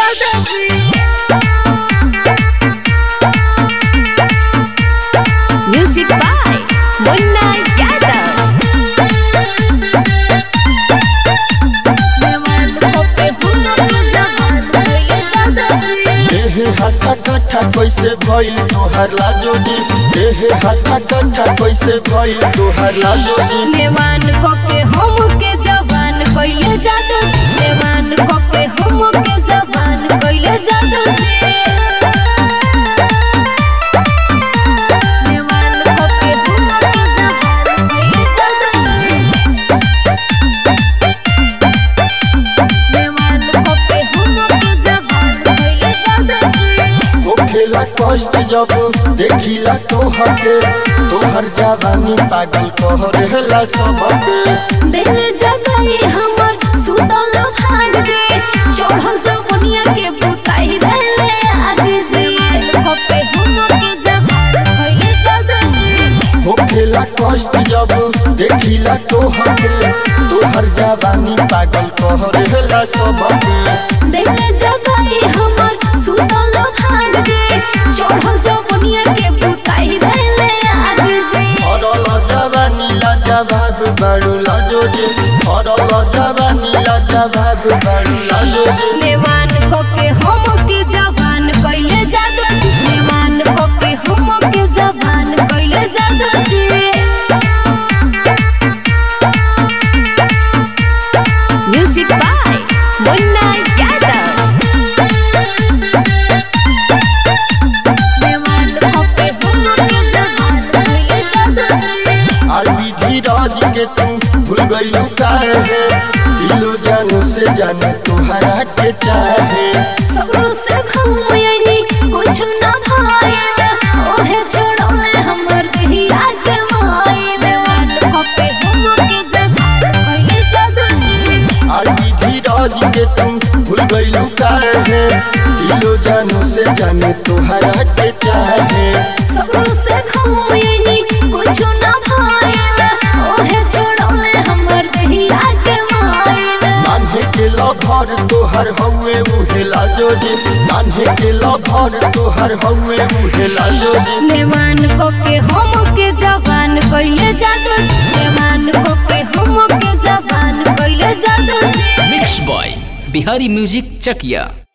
ज्यादा music by मुन्ना यादव एहे हाथा काठा कैसे भइल तोहर लाजोजी एहे हाथा काठा कैसे भइल तोहर लाजोजी देवान कके हम के जवान कइले जादू देवान कके हम के जवान कइले जादू देवान कके हम के जवान कइले जादू देवान कके हम के जवान कइले जादू होखेला कष्ट जब देखिला तोहर के तोहर जवानी पागल कहरेला सबके दिल जगाई हमर सुतल भाग जे चढ़ल जवनिया के बुताई देले आग जे कपे हम के जवान कइले जादू होखेला कष्ट जब देखिला तोहर के तोहर जवानी पागल कहरेला सबके दिल जगाई हमर सुतल भाग जे चढ़ल जवनिया के बुताई देले आग जे अरल जवानी लाजवाब बारू लाजोजी अरल जवानी लाजवाब बारू लाजोजी देवान कपे हम के जवान कइले जादू देवान कपे हम के जवान कइले जादू म्यूजिक बाय मुन्ना यादव देवान कपे हम के जवान कइले जादू और विधि राज के तू भूल गईलू काहे दिलो जानू से जाने तोहरा के चाहे सगरो से घूमयनी कुछ न भाइल ओहे छोड़ले हमर देहिया के माइल वान कपे हम के जवान कइले जादू और विधि राज के तू भूल गईलू काहे दिलो जानू से जाने तोहरा के चाहे सगरो से घूमयनी कुछ न भाइल ओहे छोड़ले हमर देहिया के माइल नान्हे के लभर तोहर हउए उहे लाजोजी नान्हे के लभर तोहर हउए उहे लाजोजी देवान कपे हम के जवान कइले जादू देवान कपे हम के जवान कइले जादू मिक्स बॉय बिहारी म्यूजिक चकिया